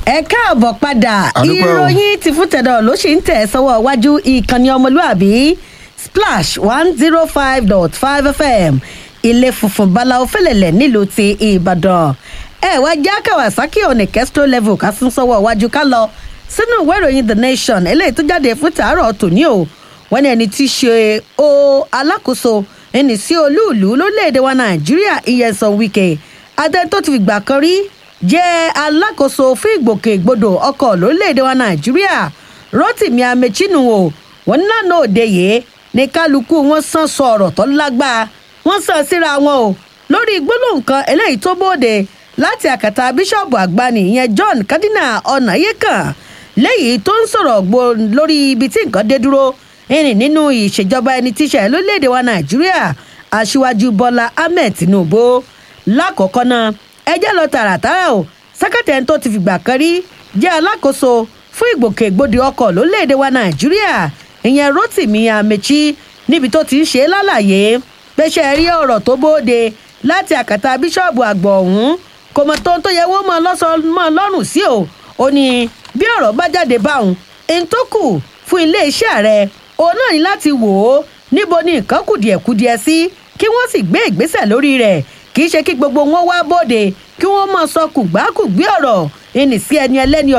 ẹ káàbọ̀ padà Àdúpẹ́ o. ìròyìn ti fún tẹ̀dọ̀ ló ṣì ń tẹ̀ sọ́wọ́ iwájú ìkànnì ọmọlúàbí splash one zero five dot five fm ilé funfun báláwo fẹlẹ̀lẹ̀ nílùú ti ìbàdàn ẹ wá já kawasaki òní kestro level ká sún sọ́wọ́ iwájú ká lọ sínú ìwé ìròyìn the nation eléyìí tó jáde fún tàárọ̀ tòní o wọ́n ní ẹni tí í ṣe o alákòóso ẹni sí olúùlú lórílẹ̀‐èdè wa nàìjíríà ìyẹ̀sán wike adé tó ti fìgbà kan rí jẹ́ alákòóso fún ìgbòkègbodò ọkọ̀ lórílẹ̀‐èdè wa nàìjíríà rotimi amechinu o wọn ní lánàá òde yìí ní kálukú wọn sàn sọ ọ̀rọ̀ tó lágbára wọn sàn síra wọn o lórí gbólóhùn kan eléyìí tó bóde láti àkàtà bíṣọ̀bù àgbàní ìyẹn john cardinal ọ̀nàyẹ́kàn lẹ́yìn tó ń sọ̀rọ̀ gbo lórí ibi tí nǹkan dé dúró ìrìn nínú ìṣèjọba ẹni tíṣà lórílẹ̀‐èdè wa nàìjíríà aṣíwájú bọ́lá ahmed tinubu lákọ̀ọ́kọ́ náà ẹjẹ́ lọ tààràtàrà o sẹ́kẹ̀tẹ̀ tó ti fìgbà kan rí jẹ́ alákòóso fún ìgbòkègbodò ọkọ̀ lórílẹ̀‐èdè wa nàìjíríà ìyẹn rotimi amechi níbi tó ti ń ṣe é lálàyé pẹ́ṣẹ́ rí ọ̀rọ̀ tó bóde láti àkàtà bíṣọ̀bù àgbọ̀ ọ̀hún kò mọ̀ tó ń tó yẹ wọ́n mọ̀ lọ́sọ̀ọ́ lọ́rùn sí o ó ní bí ọ̀rọ̀ bá jáde báwọn ẹni tó kù fún iléeṣẹ́ rẹ̀ òun náà ní láti wò ó níbo ni nǹkan kùdìẹ̀kudiẹ sí kí wọ́n sì gbé ìgbésẹ̀ lórí rẹ̀ kì í ṣe kí gbogbo wọn wá bóde kí wọ́n máa sọ kùgbákùgbé ọ̀rọ̀ ẹni sí ẹni ẹlẹ́ni